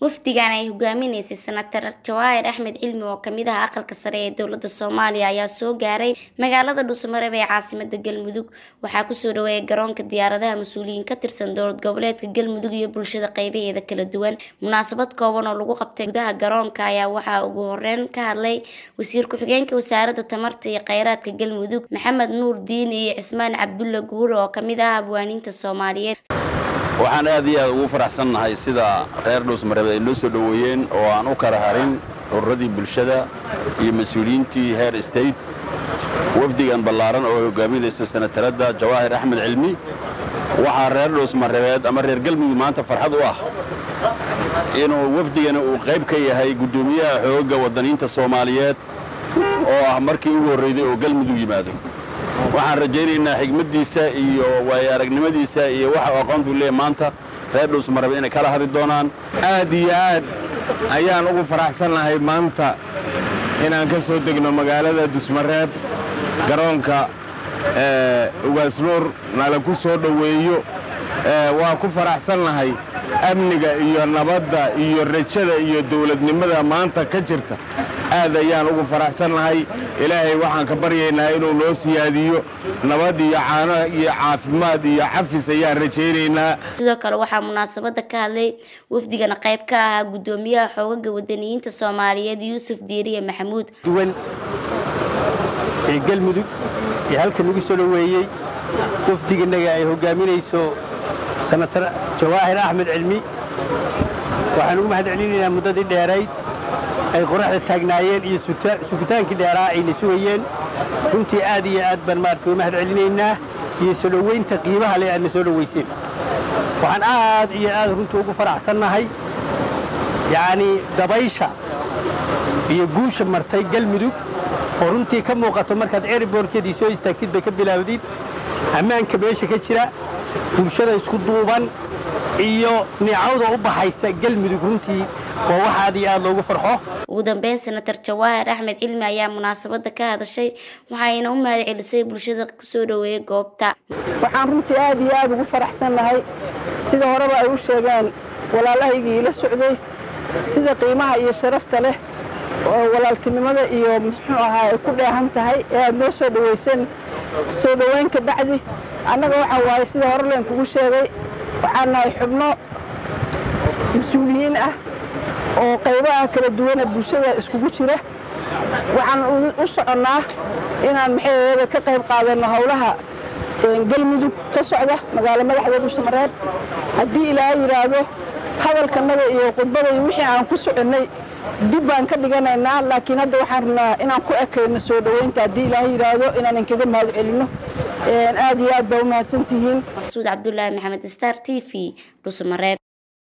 wafdigan ay hogaaminaysay senatar jawaahir axmed cilmi oo kamid ah aqalka sare ee dowlada soomaaliya ayaa soo gaaray magaalada dhuusamareeb ee caasimada galmudug waxaa kusoo dhaweeyay garoonka diyaaradaha mas-uuliyiin ka tirsan dowlad goboleedka galmudug iyo bulshada qeybaheeda kala duwan munaasabad kooban oo lagu qabtay gudaha garoonka ayaa waxaa ugu horeyn ka hadlay wasiir ku-xigeenka wasaaradda tamarta iyo kheyraadka galmudug maxamed nuur diin iyo cismaan cabdulla guure oo kamid ah abwaaniinta soomaaliyeed waxaan aad iyo aad ugu faraxsannahay sida reer dhuusmareeb ay noo soo dhoweeyeen oo aan u kala harin ururadii bulshada iyo mas-uuliyiintii heer state wafdigan ballaaran oo hogaaminayso senataradda jawaahir axmed cilmi waxaa reer dhuusmareebeed ama reer galmudug maanta farxad u ah inuu wafdigani uu qayb ka yahay guddoomiyaha xoogga waddaniinta soomaaliyeed oo ah markii ugu horreyday oo galmudug yimaado waxaan rajaynaynaa xigmaddiisa iyo waayo aragnimadiisa iyo waxa aqoontu leeyahy maanta reer dhuusmareeb inay kala hadli doonaan aad iyo aad ayaan ugu faraxsannahay maanta inaan ka soo degno magaalada dusmareeb garoonka ugaasnuur nala ku soo dhoweeyo waa ku faraxsannahay amniga iyo nabadda iyo rajada iyo dawladnimada maanta ka jirta aad ayaan ugu faraxsannahay ilaahay waxaan ka baryaynaa inuu noo siyaadiyo nabad iyo caano iyo caafimaad iyo cafis ayaan rajaynaynaa sidoo kale waxaa munaasabada ka hadlay wafdigana qayb ka ahaa guddoomiyaha xoogaga wadaniyiinta soomaaliyeed yuusuf diiriye maxamuud duwan ee galmudug ee halka nagu soo dhoweeyey wafdiganaga ay hogaaminayso senatar jawaahir axmed cilmi waxaan ugu mahad celinaynaa muddadii dheerayd ay qoraxda taagnaayeen iyo sugitaankii dheeraa ayna sugayeen runtii aad iyo aad baan maarata uga mahad celinaynaa iyo soo dhoweynta qiimaha leh aadna soo dhoweyseen waxaan aad iyo aad runtii ugu faraxsannahay yacnii dabaysha iyo guusha martay galmudug oo runtii ka muuqato markaad eriborkeedii soo istaagtid bay ka bilaawdid ammaanka meesha ka jira bulshada isku duuban iyo nicawda u baxaysa galmudug runtii waa wax aad iyo aad loogu farxo ugu dambeyn senatar jawaahir axmed cilmi ayaa munaasabada ka hadashay waxayna u mahad celisay bulshada kusoo dhoweeyay goobta waxaan runtii aad iyo aad ugu faraxsannahay sida horeba ay u sheegeen walaalahaygii ila socday sida qiimaha iyo sharafta leh oo walaaltinimada iyo muxuu ahaa ay ku dheehan tahay ee aad noo soo dhoweyseen soo dhoweyn ka bacdi annaga waxaa waaye sida hore leen kugu sheegay waxaan nahay xubno mas-uuliyiin ah oo qaybaha kala duwana bulshada iskugu jira waxaan u soconnaa inaan maxayada ka qayb qaadanno howlaha galmudug ka socda magaalo madaxda dhuusamareeb haddii ilaaha yidhaahdo hadalkanaga iyo khudbada iyo wixii aan ku soconnay dib baan ka dhiganaynaa laakiin hadda waxaan rabnaa inaan ku ekayno soo dhoweynta haddii ilaaha yidhaahdo inaan inkaga mahad celinno aad iyo aad baa u mahadsantihiin maqsuud cabdulaahi maxamed star t v dhuusamareeb